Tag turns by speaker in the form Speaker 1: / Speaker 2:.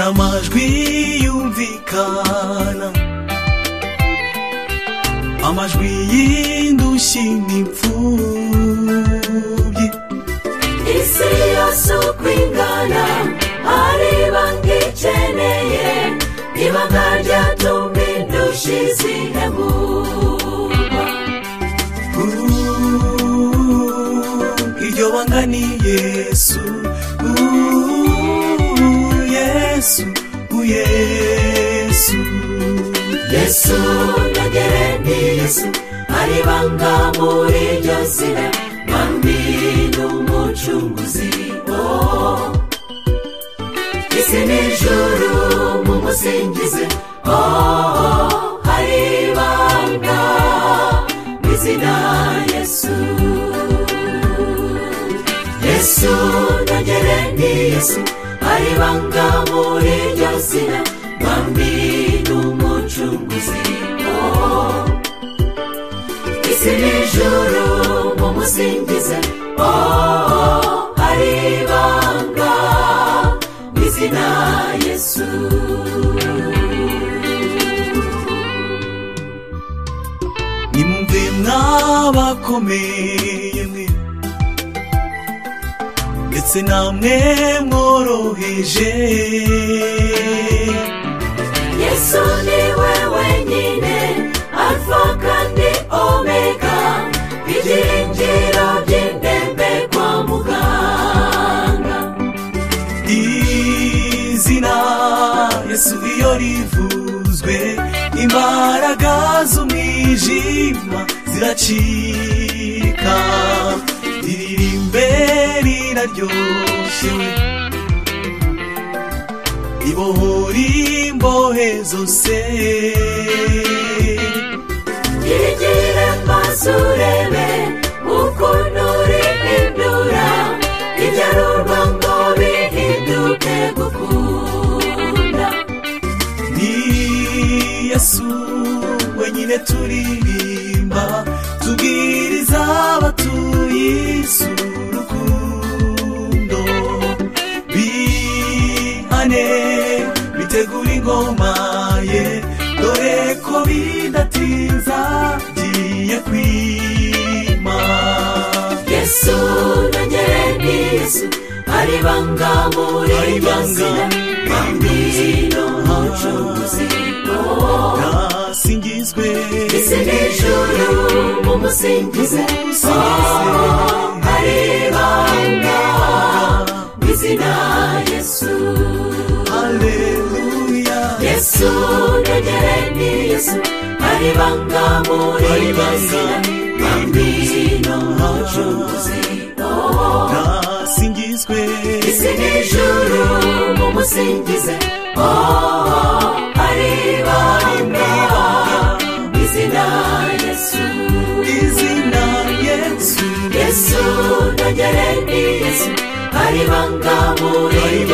Speaker 1: amajwi yumvikana amajwi y'indushyi n'imfubyi
Speaker 2: isi yose uko ingana hari banki ikeneye ibanga ryatuma indushyi zihemurwa
Speaker 1: Uh, iryo banga ni yesu Uh, yesu Uh, yesu
Speaker 2: yesu nagere ni yesu hari banga muri iryo zina bambi ni umucunguzi oh. isi ni ijuru mumusingize oh, hari banga mu izina yesu yesu nagere ni yesu hari banga muri iryo zina bambi ni umucunguzi oh. isi ni ijuru mumusingize oh hari ibanga mu izina yesu
Speaker 1: nimumve mwabakomeye mwe ndetse namwe mworoheje
Speaker 2: yesu ni we wenyine alfa kandi omega ibyiringiro by'indembe kwa muganga
Speaker 1: izina yesu iyo rivuzwe imbaraga z'umwijima ziracika riririmbe riraryoshye ibohora imbohe zose
Speaker 2: yigire maso urebe ukuntu urihindura ibyarurwa ngo bihinduke gukunda
Speaker 1: ni yesu wenyine turirimba tubwiriza abatuye isi urukundo bihane bitegura ingoma ye dore ko bidatinza giye kwima
Speaker 2: yesu nagere ni yesu ari banga muri
Speaker 1: Ari
Speaker 2: iryo
Speaker 1: banga
Speaker 2: zina
Speaker 1: muri
Speaker 2: kandi
Speaker 1: iryo
Speaker 2: ni
Speaker 1: zina.
Speaker 2: umucuruzi
Speaker 1: nasingizwe
Speaker 2: ese n'ijoro mumusingize
Speaker 1: Mumusingize.
Speaker 2: hari banga mu izina yesu
Speaker 1: haleluya
Speaker 2: yesu nagere ni yesu ari banga muri
Speaker 1: Ari
Speaker 2: iryo
Speaker 1: banga
Speaker 2: zina
Speaker 1: muri
Speaker 2: kandi
Speaker 1: iryo
Speaker 2: ni
Speaker 1: zina.
Speaker 2: umucuruzi
Speaker 1: nasingizwe
Speaker 2: isi n'ijuru mumusingize oh, ari banga mu izina yesu
Speaker 1: izina yesu
Speaker 2: yesu nagere ni yesu ari banga muri
Speaker 1: Ari
Speaker 2: iryo